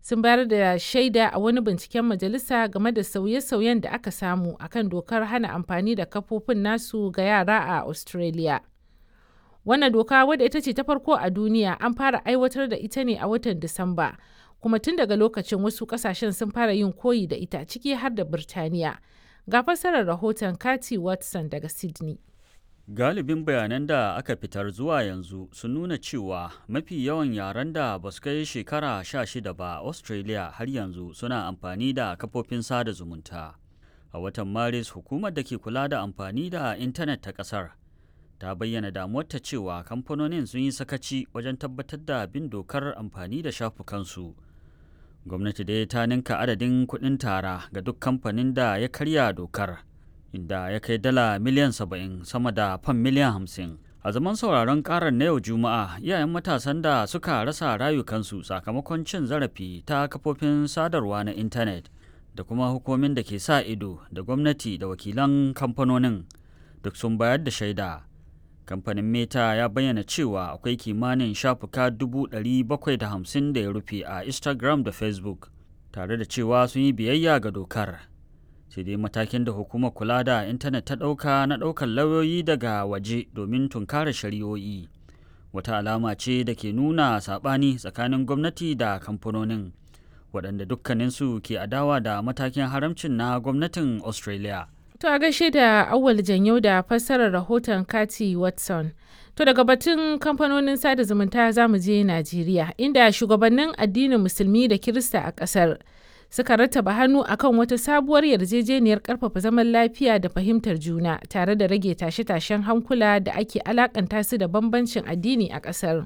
sun bayar da shaida a wani binciken majalisa game da sauye-sauyen da aka samu akan dokar hana amfani da kafofin nasu ga yara a Australia. Wannan doka wadda ita ce ta farko a duniya an fara aiwatar da ita ne a watan Disamba, kuma tun daga lokacin wasu kasashen sun fara yin koyi da ita ciki har da Birtaniya. Ga fassarar rahoton Cathy Watson daga Sydney. Galibin bayanan da aka fitar zuwa yanzu sun nuna cewa mafi yawan yaren da ba su kai shekara sha shida ba Australia har yanzu suna amfani da kafofin sada zumunta. A watan Maris hukumar da ke kula da amfani da intanet ta ƙasar ta bayyana damuwarta cewa kamfanonin sun yi sakaci wajen tabbatar da bin dokar amfani da shafukansu. Gwamnati dai ta ninka adadin kuɗin tara ga duk kamfanin da ya karya dokar. inda ya kai dala miliyan saba'in sama da fan miliyan hamsin a zaman sauraron karar na yau juma'a iyayen matasan da suka rasa rayukansu sakamakon cin zarafi ta kafofin sadarwa na intanet da kuma hukumin da ke sa ido da gwamnati da wakilan kamfanonin duk sun bayar da shaida kamfanin meta ya bayyana cewa akwai kimanin shafuka 750 da ya rufe a instagram da facebook tare da cewa sun yi biyayya ga dokar sai dai matakin da hukumar kula da intanet ta ɗauka na ɗaukar lauyoyi daga waje domin tunkara shari'o'i wata alama ce da ke nuna saɓani tsakanin gwamnati da kamfanonin waɗanda dukkaninsu ke adawa da matakin haramcin na gwamnatin australia To a gaishe da awal janyau da fassarar rahoton Kati Watson. To daga batun kamfanonin sada zumunta za mu je Najeriya inda shugabannin addinin musulmi da Kirista a ƙasar suka rattaba hannu akan wata sabuwar yarjejeniyar karfafa zaman lafiya da fahimtar juna tare da rage tashe-tashen hankula da ake alakanta su da bambancin addini a ƙasar.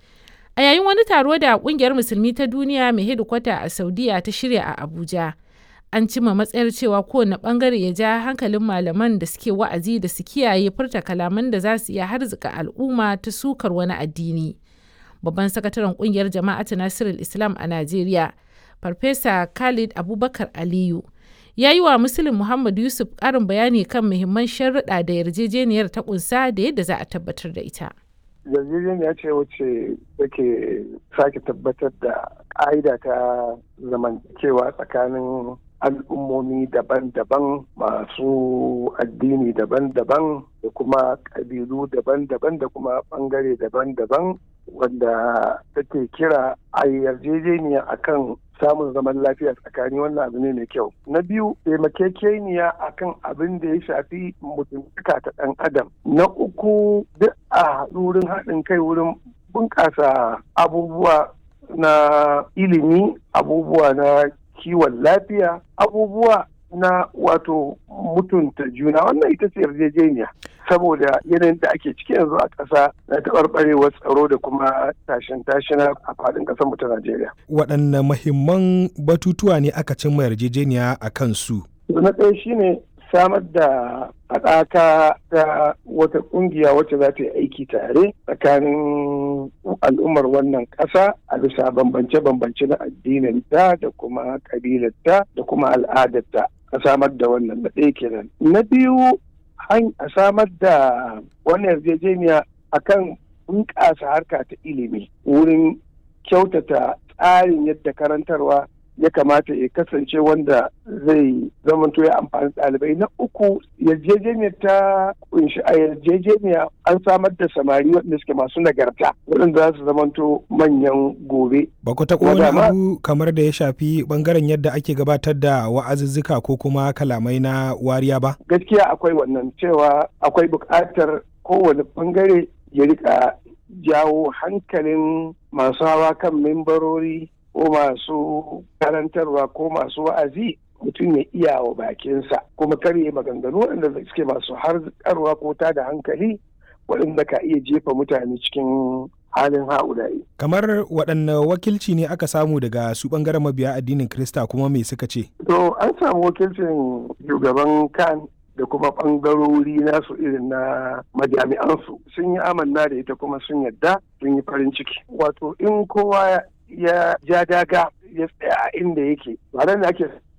A yayin wani taro da ƙungiyar musulmi ta duniya mai hedikwata a Saudiya ta shirya a Abuja, an cima matsayar cewa kowane ɓangare ya ja hankalin malaman da suke wa'azi da su kiyaye furta kalaman da za su iya harzika al'umma ta sukar wani addini. Babban sakataren ƙungiyar jama'atu Nasirul Islam a Najeriya, Farfesa Khalid Abubakar Aliyu ya yi wa Muslim Muhammad Yusuf ƙarin bayani kan muhimman sharuɗa da yarjejeniyar ta ƙunsa da yadda za a tabbatar da ita. yarjejeniya ce wacce take sake tabbatar da ƙa'ida ta zamantakewa tsakanin al'ummomi daban-daban masu addini daban-daban da kuma ƙabilu daban-daban da kuma ɓangare daban-daban wanda take kira a yarjejeniya akan samun zaman lafiya tsakani wannan abu ne mai kyau na biyu taimakekeniya akan abin da ya shafi mutuntaka ta ɗan adam na uku duk a wurin haɗin kai wurin bunƙasa abubuwa na ilimi abubuwa na kiwon lafiya abubuwa na wato mutunta juna wannan ita ce yarjejeniya saboda yanayin da ake ciki yanzu a ƙasa na taɓarɓarewar tsaro da kuma tashin tashina a faɗin ƙasar mu ta Najeriya. Waɗanne mahimman batutuwa ne aka cimma yarjejeniya a kansu? Na ɗaya shine samar da haɗaka ta wata ƙungiya wacce za ta yi aiki tare tsakanin al'ummar wannan ƙasa a bisa bambance-bambance na addininta da kuma ƙabilarta da kuma al'adarta a samar da wannan na ɗaya kenan. Na biyu a samar da wannan yarjejeniya akan bunƙasa harka ta ilimi wurin kyautata tsarin yadda karantarwa ya kamata ya kasance wanda zai zamanto ya amfani ɗalibai na uku yarjejeniyar ta kunshi a yarjejeniya an samar da samari waɗanda suke masu nagarta waɗanda za su zamanto manyan gobe. Ba ku taɓa wani abu kamar da ya shafi ɓangaren yadda ake gabatar da wa'azuzzuka ko kuma kalamai na wariya ba? Gaskiya akwai wannan cewa akwai buƙatar kowane ɓangare ya rika jawo hankalin masu hawa kan membarori ko masu karantarwa ko masu wa'azi mutum ya iya wa bakinsa kuma karye maganganu waɗanda suke masu harkarwa ko ta da hankali waɗanda ka iya jefa mutane cikin halin ha'ulayi. Kamar waɗanne wakilci ne aka samu daga su ɓangaren mabiya addinin Krista kuma me suka ce? To an samu wakilcin shugaban kan da kuma ɓangarori nasu irin na majami'ansu sun yi amanna da ita kuma sun yadda sun yi farin ciki. Wato in kowa ya ja daga ya tsaya a inda yake ba da ake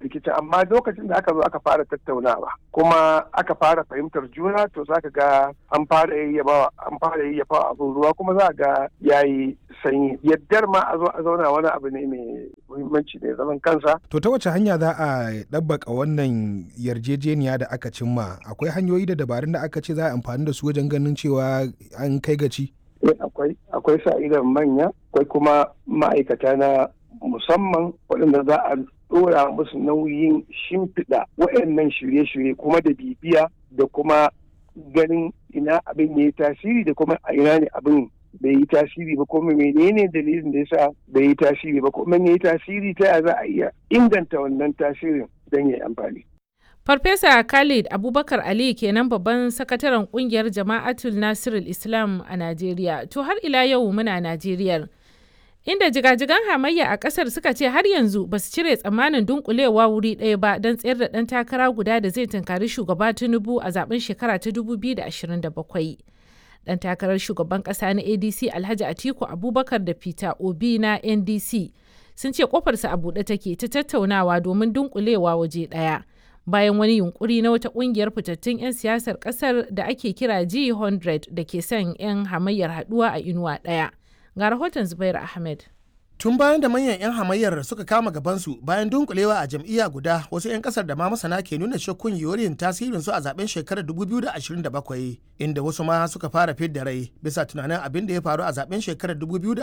rikicin amma lokacin da aka zo aka fara tattaunawa kuma aka fara fahimtar juna to zaka ga an fara yayyafa an fara yayyafa abin ruwa kuma za ga yayi sanyi yaddar ma a zo a zauna wani abu ne mai muhimmanci ne zaman kansa to ta wace hanya za a ɗabbaka wannan yarjejeniya da aka cimma akwai hanyoyi da dabarun da aka ce za a amfani da su wajen ganin cewa an kai gaci akwai akwai sa idan manya akwai kuma ma'aikata na musamman waɗanda za a ɗora musu nauyin shimfiɗa waɗannan shirye-shirye kuma da bibiya da kuma ganin ina abin ya yi tasiri da kuma a ina ne abin bai yi tasiri ba kuma menene dalilin da yasa bai yi tasiri ba kuma ya yi tasiri ta ya za a iya inganta wannan tasirin don ya yi amfani. Farfesa Khalid Abubakar Ali kenan babban sakataren kungiyar Jama'atul Nasirul Islam a Najeriya. To har ila yau muna Najeriyar. Inda jigajigan hamayya a kasar suka ce har yanzu ba su cire tsammanin dunkulewa wuri ɗaya ba don tsayar da ɗan takara guda da zai tunkari shugaba Tinubu a zaben shekara ta 2027. Ɗan takarar shugaban ƙasa na ADC Alhaji Atiku Abubakar da Peter Obi na NDC sun ce kofarsa a buɗe take ta tattaunawa domin dunkulewa waje ɗaya. bayan wani yunkuri na wata kungiyar fitattun 'yan siyasar kasar da ake kira G100 da ke son 'yan hamayyar haduwa a inuwa ɗaya. Ga rahoton Zubair Ahmed. Tun bayan da manyan 'yan hamayyar suka kama gabansu bayan dunkulewa a jam'iyya guda wasu 'yan kasar da ma masana ke nuna shakkun yorin tasirinsu a zaben shekarar 2027 inda wasu ma suka fara fidda rai bisa tunanin abin da ya faru a zaben shekarar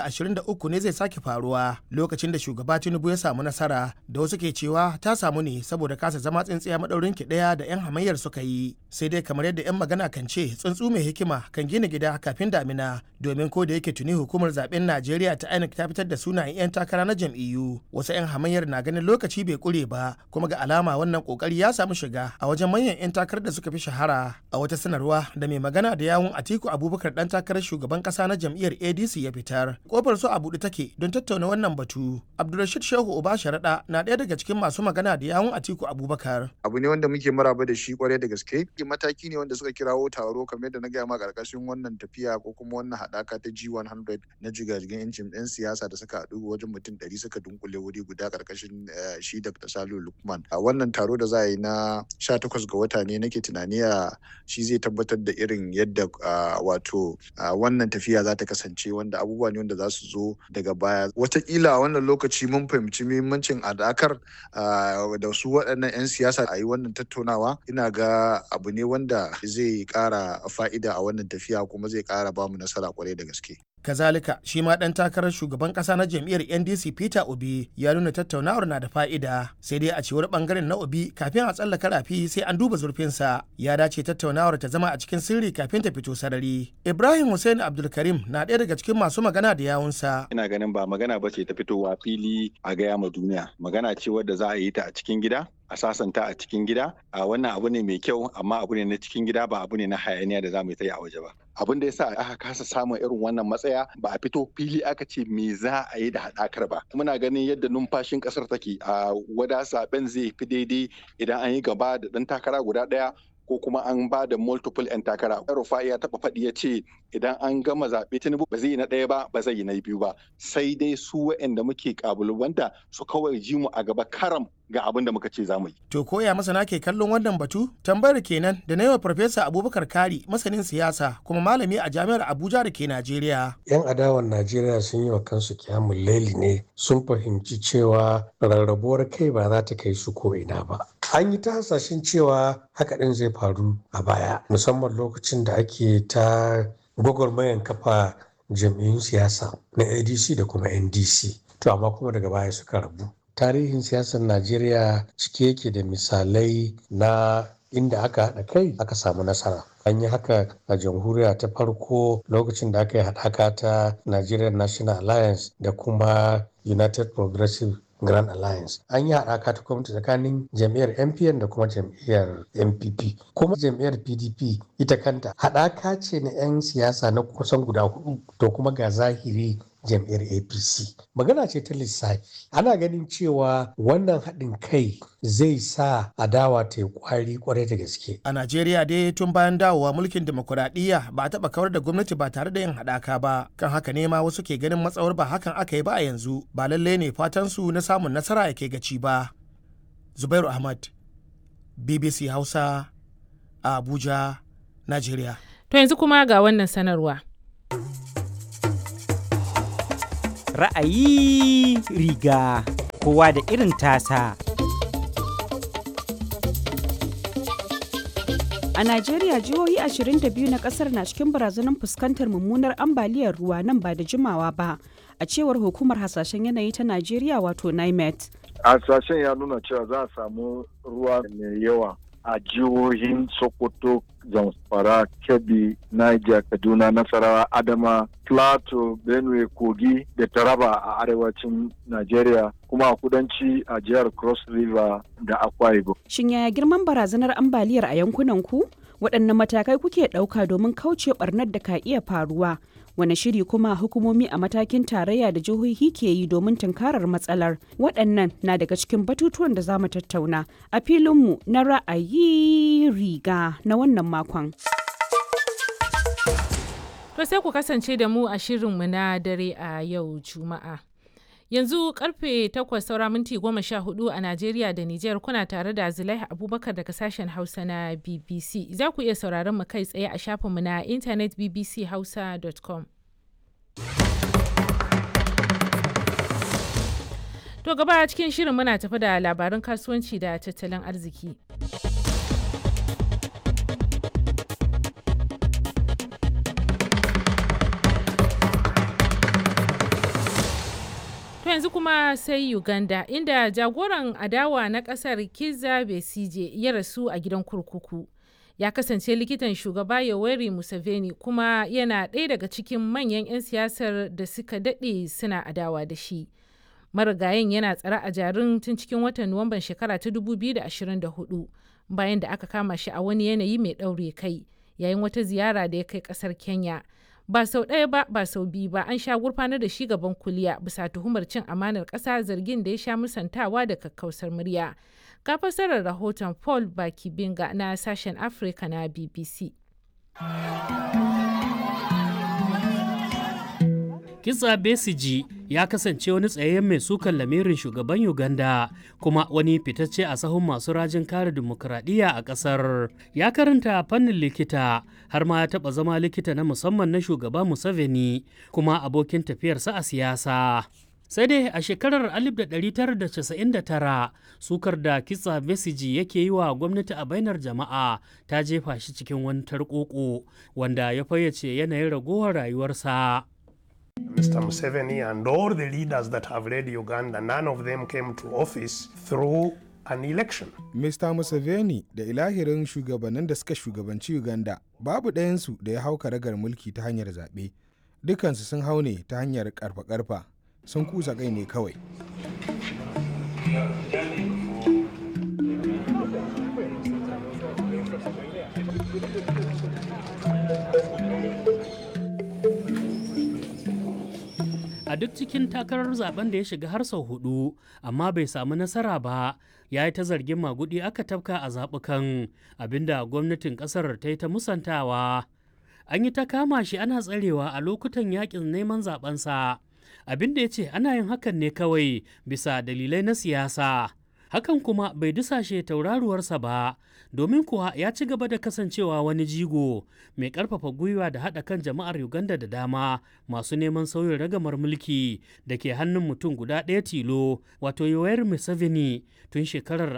2023 ne zai sake faruwa lokacin da shugaba Tinubu ya samu nasara da wasu ke cewa ta samu ne saboda kasa zama tsintsiya madaurin ki daya da 'yan hamayyar suka yi sai dai kamar yadda 'yan magana kan ce tsuntsu mai hikima kan gina gida kafin damina domin ko da yake tuni hukumar zaben Najeriya ta INEC ta fitar da sunayen 'yan takara na jam'iyyu wasu 'yan hamayyar na ganin lokaci bai kure ba kuma ga alama wannan kokari ya samu shiga a wajen manyan 'yan takarar da suka fi shahara a wata sanarwa da mai magana da yawun atiku abubakar dan takarar shugaban kasa na jam'iyyar adc ya fitar kofar su a buɗe take don tattauna wannan batu abdulrashid shehu uba sharaɗa na ɗaya daga cikin masu magana da yawun atiku abubakar abu ne wanda muke maraba da shi kwarai da gaske mataki ne wanda suka kirawo taro kamar yadda na gaya ma karkashin wannan tafiya ko kuma wannan haɗaka ta g100 na jigajigan 'yancin 'yan siyasa da suka haɗu wajen mutum ɗari suka dunkule wuri guda karkashin shi Dr. Salu Lukman. A wannan taro da za a yi na 18 ga wata ne nake tunani a shi zai tabbatar da irin yadda wato wannan tafiya za ta kasance wanda abubuwa ne wanda za su zo daga baya. Wataƙila a wannan lokaci mun fahimci muhimmancin adakar da su waɗannan 'yan siyasa a yi wannan tattaunawa ina ga abu ne wanda zai ƙara fa'ida a wannan tafiya kuma zai ƙara bamu nasara kwarai da gaske. kazalika shi ma dan takarar shugaban kasa na jam'iyyar ndc peter obi ya nuna tattaunawar na da fa'ida sai dai a cewar bangaren na obi kafin a tsallaka rafi sai an duba zurfinsa ya dace tattaunawar ta zama a cikin sirri kafin ta fito sarari ibrahim hussein abdulkarim na ɗaya daga cikin masu magana da yawunsa ina ganin ba magana ba ce ta fitowa fili a gaya ma duniya magana ce wadda za a yi ta a cikin gida a sasanta a cikin gida a wannan abu ne mai kyau amma abu ne na cikin gida ba abu ne na hayaniya da za mu yi a waje ba abin da yasa aka kasa samun irin wannan matsaya ba a fito fili aka ce me za a yi da haɗakar ba muna ganin yadda numfashin ƙasar take a wada zaben zai fi daidai idan an yi gaba da ɗan takara guda ɗaya ko kuma an ba da multiple 'yan takara. Rufa'i ya taɓa faɗi ya ce idan an gama zaɓe Tinubu ba zai yi na ɗaya ba ba zai yi na biyu ba sai dai su waɗanda muke ƙabalubanta su kawai ji mu a gaba karam ga abin da muka ce za mu yi. To koya masana ke kallon wannan batu? Tambayar kenan da na yi wa Farfesa Abubakar Kari masanin siyasa kuma malami a jami'ar Abuja da ke Najeriya. 'Yan adawar Najeriya sun yi wa kansu kyamun laili ne sun fahimci cewa rarrabuwar kai ba za ta kai su ko ina ba. An yi ta hasashen cewa haka ɗin zai faru a baya musamman lokacin da ake ta gwagwarmayan kafa jam'iyyun siyasa na ADC da kuma NDC. To amma kuma daga baya suka rabu. tarihin siyasar najeriya cike yake da misalai na inda aka haɗa kai aka samu nasara an yi haka a jamhuriya ta farko lokacin da aka yi haɗaka ta nigerian national alliance da kuma united progressive grand alliance an yi haɗaka ta gwamnati tsakanin jam'iyyar mpn da kuma jam'iyyar npp kuma jam'iyyar pdp ita kanta haɗaka ce na 'yan siyasa na kusan guda hudu to kuma ga zahiri jam'iyyar apc magana ce ta lissafi ana ganin cewa wannan haɗin kai zai sa adawa ta yi kwari kwarai da gaske a najeriya dai tun bayan dawowa mulkin demokuraɗiyya ba a taɓa kawar da gwamnati ba tare da yin haɗaka ba kan haka ne ma wasu ke ganin matsawar ba hakan aka yi ba a yanzu ba lallai ne fatan su na samun nasara ya ke gaci ba zubairu ahmad bbc hausa a abuja nigeria To yanzu kuma ga wannan sanarwa. Ra'ayi riga kowa da irin tasa. A Najeriya jihohi 22 na kasar na cikin barazanar fuskantar mummunar ambaliyar ruwa nan ba da jimawa ba, a cewar hukumar hasashen yanayi ta Najeriya wato NIMET. Hasashen ya nuna cewa za a samu ruwa mai yawa a jihohin Sokoto, Zamfara, Kebbi, Niger, Kaduna, Nasarawa, Adama, Plateau, Benue, Kogi da Taraba a arewacin Najeriya kuma a kudanci a jihar Cross River da Akwa Ibom. Shin yaya girman barazanar ambaliyar a yankunan ku? Waɗanne matakai kuke ɗauka domin kauce ɓarnar da ka iya faruwa? Wane shiri kuma hukumomi a matakin tarayya da jihohi ke yi domin tunkarar matsalar? Waɗannan na daga cikin batutuwan da za mu tattauna a filinmu na ra'ayi riga na wannan makon. To sai ku kasance da mu a shirinmu na dare a yau Juma'a. Yanzu karfe 8 saura minti 14 a Najeriya da Nijar kuna tare da Zulaiha Abubakar daga sashen Hausa na BBC. Za ku iya sauraron mu kai tsaye a shafinmu na intanet bbchausa.com. To gaba cikin shirin muna tafi da labaran kasuwanci da tattalin arziki. To yanzu kuma sai Uganda inda jagoran adawa na kasar Kizza Besigye ya rasu a gidan kurkuku. Ya kasance likitan shugaba Yoweri Museveni kuma yana ɗaya daga cikin manyan 'yan siyasar da suka daɗe suna adawa da shi. Marigayin yana tsare a jarin tun cikin watan Nuwamban shekara ta 2024 bayan da aka kama shi a wani yanayi mai ɗaure kai yayin wata ziyara da ya kai ƙasar Kenya. ba sau ɗaya ba ba sau biyu ba an sha gurfanar da shi gaban kuliya bisa tuhumar cin amanar ƙasa zargin da ya sha musantawa da kakkausar murya ga fassarar rahoton paul bakibinga na sashen afirka na bbc Kizza Besigye ya kasance wani tsayayyen mai sukan lamirin shugaban Uganda kuma wani fitacce a sahun masu rajin kare dimokuraɗiyya a ƙasar. Ya karanta fannin likita har ma ya taɓa zama likita na musamman na shugaba Museveni kuma abokin tafiyarsa a siyasa. sai dai a shekarar 1999 sukar da kitsa besiji yake yi wa gwamnati a bainar jama'a ta jefa shi cikin wani tarkoko wanda ya fayyace yanayin ragowar rayuwarsa. Mr. Museveni and all the leaders that have led Uganda, none of them came to office through an election. Mr. Museveni da ilahirin shugabannin da suka shugabanci Uganda babu ɗayansu da ya hau karagar mulki ta hanyar zaɓe. Dukansu sun hau ne ta hanyar ƙarfa-ƙarfa sun kusa kai ne kawai. a duk cikin takarar zaben da ya shiga har sau hudu amma bai samu nasara ba ya yi ta zargin magudi aka tafka a zaɓukan abinda gwamnatin ƙasar ta yi ta musantawa an yi ta kama shi ana tsarewa a lokutan yakin neman zabensa abin da ya ce ana yin hakan ne kawai bisa dalilai na siyasa hakan kuma bai dusashe tauraruwarsa ba domin kuwa ya ci gaba da kasancewa wani jigo mai karfafa gwiwa da haɗa kan jama'ar uganda da dama masu neman sauyin ragamar mulki da ke hannun mutum guda ɗaya tilo wato yoweri museveni tun shekarar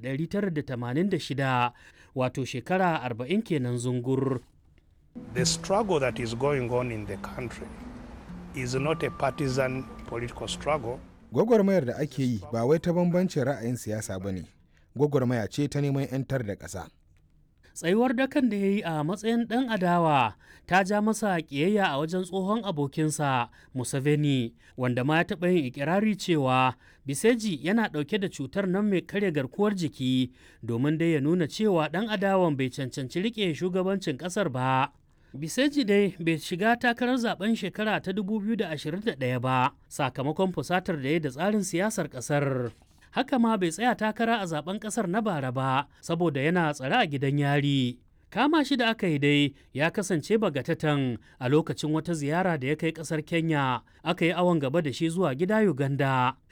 1986 wato shekara 40 kenan zungur The struggle that is going on in the country is not a partisan political struggle. Gwagwarmayar da ake yi ba wai ta bambancin ra'ayin siyasa ba ne, gwagwarmaya ce ta neman 'yantar da ƙasa. Tsayuwar dakan da ya yi a matsayin ɗan adawa ta ja masa ƙiyayya a wajen tsohon abokinsa Museveni, wanda ma ya taɓa yin ikirari cewa Biseji yana ɗauke da cutar nan mai karya garkuwar jiki domin dai ya nuna cewa ɗan adawan bai cancanci riƙe shugabancin ƙasar ba. Biseji dai bai shiga takarar zaben shekara ta 2021 ba sakamakon fusatar da ya da tsarin siyasar kasar. Haka ma bai tsaya takara a zaben kasar na bara ba saboda yana tsare a gidan yari. Kama shi da aka yi dai ya kasance bagatatan a lokacin wata ziyara da ya kai kasar Kenya aka yi awon gaba da shi zuwa gida Uganda.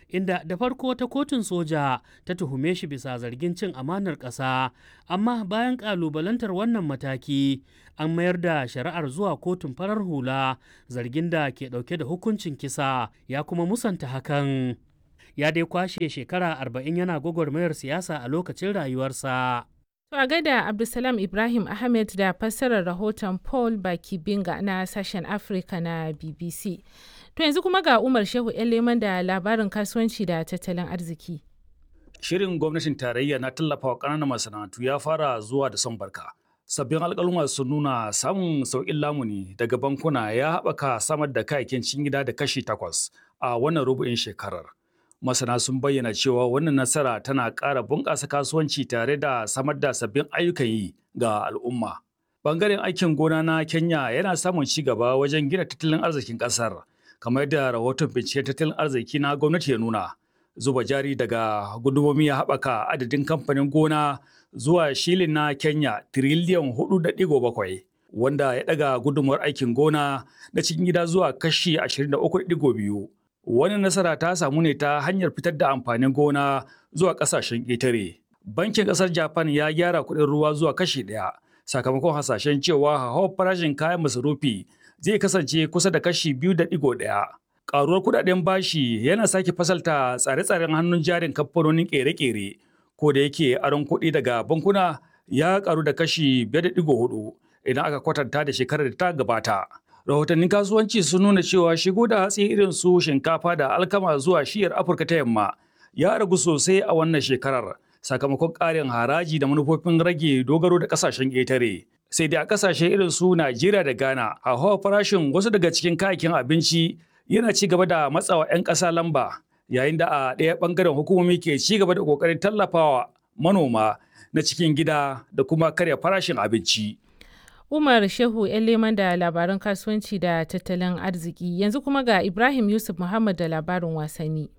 inda da farko ta kotun soja ta tuhume shi bisa zargin cin amanar ƙasa amma bayan ƙalubalantar wannan mataki an mayar da shari'ar zuwa kotun farar hula zargin da ke ɗauke da hukuncin kisa ya kuma musanta hakan ya dai kwashe shekara arba'in yana gwagwarmayar siyasa a lokacin rayuwarsa. To a gaida Abdulsalam Ibrahim Ahmed da fassarar rahoton Paul Bakibinga na sashen Afirka na BBC. To yanzu kuma ga Umar Shehu leman da labarin kasuwanci da tattalin arziki. Shirin gwamnatin tarayya na tallafawa ƙananan masana'antu ya fara zuwa da son barka. Sabbin alƙaluma sun nuna samun sauƙin lamuni daga bankuna ya haɓaka samar da kayayyakin cikin gida da kashi takwas a wannan rubu'in shekarar. masana sun bayyana cewa wannan nasara tana ƙara bunƙasa kasuwanci tare da samar da sabbin ayyukan yi ga al'umma. Bangaren aikin gona na Kenya yana samun ci gaba wajen gina tattalin arzikin ƙasar, kamar da rahoton binciken tattalin arziki na gwamnati ya nuna. Zuba jari daga gudumomi ya haɓaka adadin kamfanin gona zuwa shilin na Kenya tiriliyan hudu da ɗigo bakwai, wanda ya ɗaga gudunmuwar aikin gona na cikin gida zuwa kashi ashirin da uku ɗigo biyu. Wani nasara ta samu ne ta hanyar fitar da amfanin gona zuwa ƙasashen ƙetare. Bankin ƙasar Japan ya gyara kuɗin ruwa zuwa kashi ɗaya sakamakon hasashen cewa hauhawar farashin kayan masarufi zai kasance kusa da kashi biyu da ɗigo ɗaya. Ƙaruwar kuɗaɗen bashi yana sake fasalta tsare-tsaren hannun jarin kamfanonin ƙere-ƙere ko da yake aron kuɗi daga bankuna ya ƙaru da kashi biyar da ɗigo hudu idan aka kwatanta da shekarar da ta gabata. rahotannin kasuwanci sun nuna cewa shigo da hatsi irin su shinkafa da alkama zuwa shiyar afirka ta yamma ya ragu sosai a wannan shekarar sakamakon ƙarin haraji da manufofin rage dogaro da ƙasashen ƙetare sai dai a ƙasashe irin su najeriya da ghana hauhawar farashin wasu daga cikin kayayyakin abinci yana ci gaba da matsawa 'yan ƙasa lamba yayin da a ɗaya ɓangaren hukumomi ke ci gaba da ƙoƙarin tallafawa manoma na cikin gida da kuma karya farashin abinci. Umar Shehu leman da labaran kasuwanci da tattalin arziki yanzu kuma ga Ibrahim Yusuf Muhammad da labarin wasanni.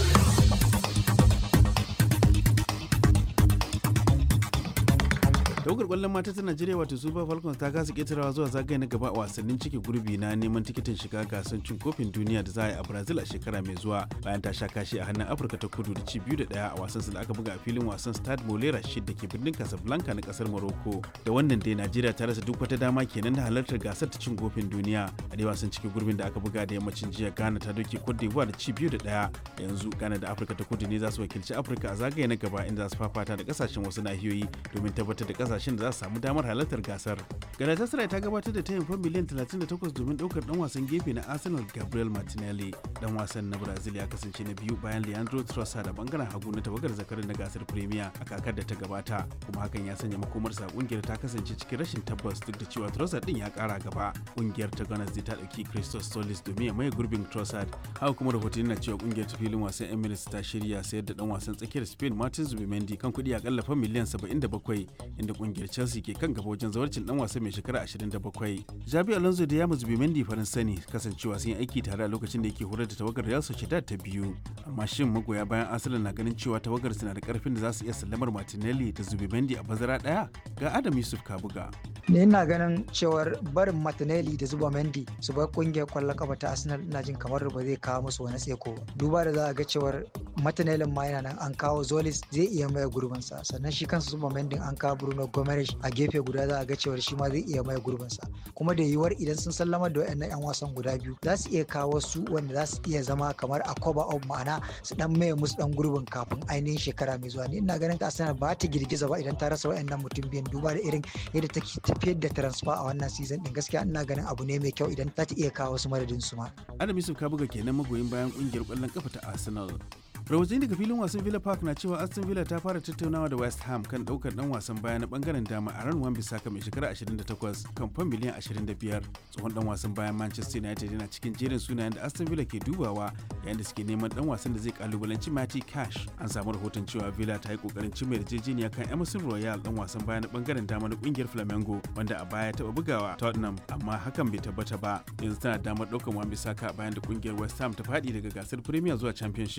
tawagar kwallon mata ta najeriya wato super falcons ta kasa ketarawa zuwa zagaye na gaba a wasannin cike gurbi na neman tikitin shiga gasar cin kofin duniya da za a yi a brazil a shekara mai zuwa bayan ta sha kashi a hannun afirka ta kudu da ci biyu da daya a wasan da aka buga a filin wasan stade molera shid da ke birnin casablanca na kasar morocco da wannan dai najeriya ta rasa duk wata dama kenan da halartar gasar ta cin kofin duniya a dai wasan cike gurbin da aka buga da yammacin jiya ghana ta doke cote d'ivoire da ci biyu da daya yanzu ghana da afirka ta kudu ne za su wakilci afirka a zagaye na gaba inda za su fafata da kasashen wasu nahiyoyi domin tabbatar da kasashen da za su samu damar halartar gasar. Galatasaray ta gabatar da tayin fan miliyan 38 domin daukar dan wasan gefe na Arsenal Gabriel Martinelli. Dan wasan na Brazil ya kasance na biyu bayan Leandro Trossard da bangaren hagu na tawagar zakarin na gasar Premier a kakar da ta gabata. Kuma hakan ya sanya makomarsa kungiyar ta kasance cikin rashin tabbas duk da cewa Trossard din ya kara gaba. Kungiyar ta Gunners ta dauki Christos Solis domin ya maye gurbin Trossard. Haka kuma rahotanni na cewa kungiyar ta filin wasan Emirates ta shirya sayar da dan wasan tsakiyar Spain Martin Zubimendi kan kuɗi akalla fan miliyan 77 inda kungiyar Chelsea ke kan gaba wajen zawarcin dan wasa mai shekara 27. Jabi Alonso da Yamus Bimendi Faransa ne kasancewa sun yi aiki tare a lokacin da yake horar da tawagar Real Sociedad ta biyu. Amma shin magoya bayan Arsenal na ganin cewa tawagar suna da karfin da za su iya sallamar Martinelli da Zubimendi a bazara daya? Ga Adam Yusuf Kabuga. ne ina ganin cewar barin Martinelli da zuba Mendy su bar kungiyar kwallon kafa ta Arsenal ina jin kamar ba zai kawo musu wani tseko ba duba da za a ga cewar Martinelli ma yana nan an kawo Zolis zai iya maye gurbin sa sannan shi kansa zuba Mendy an kawo Bruno Gomes a gefe guda za a ga cewar shi ma zai iya maye gurbin sa kuma da yiwuwar idan sun sallama da wayannan yan wasan guda biyu za su iya kawo su wanda za su iya zama kamar a cover of ma'ana su dan maye musu dan gurbin kafin ainihin shekara mai zuwa ni ina ganin Arsenal ba ta girgiza ba idan ta rasa wayannan mutum biyan duba da irin yadda take tafiyar da transfer a wannan season din gaskiya ina ganin abu ne mai kyau idan ta iya kawo su madadin su ma. Adam Yusuf ka buga kenan magoyin bayan kungiyar kwallon kafa ta Arsenal. rahotanni daga filin wasan villa park na cewa aston villa ta fara tattaunawa da west ham kan daukar dan wasan baya na bangaren dama a ran wan bisaka mai shekara 28 kan fan miliyan 25 tsohon dan wasan bayan manchester united yana cikin jerin sunayen da aston villa ke dubawa yayin da suke neman dan wasan da zai kalubalanci matty cash an samu rahoton cewa villa ta yi kokarin cimma yarjejeniya kan emerson royal dan wasan baya na bangaren dama na kungiyar flamengo wanda a baya taba bugawa tottenham amma hakan bai tabbata ba yanzu tana damar daukar wan bisaka bayan da kungiyar west ham ta fadi daga gasar premier zuwa championship kuma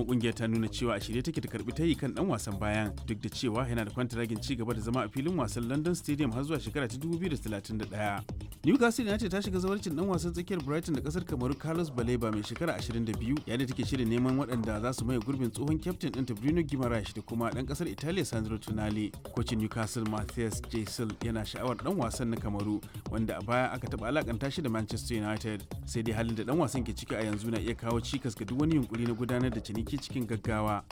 kuma kungiyar ta nuna cewa a shirye take ta karbi tayi kan dan wasan bayan duk da cewa yana da kwantaragin ci gaba da zama a filin wasan London Stadium har zuwa shekara ta 2031. Newcastle United ta shiga zawarcin dan wasan tsakiyar Brighton da kasar Kamaru Carlos Baleba mai shekara 22 yayin da take shirin neman waɗanda za su maye gurbin tsohon kyaftin ɗinta Bruno Guimaraes da kuma ɗan kasar Italiya Sandro Tonali. Kocin Newcastle Matthias Jesel yana sha'awar dan wasan na Kamaru wanda a baya aka taɓa alakanta shi da Manchester United. Sai dai halin da dan wasan ke ciki a yanzu na iya kawo cikas ga duk wani yunkuri na gudanar da ciniki cikin gaggawa.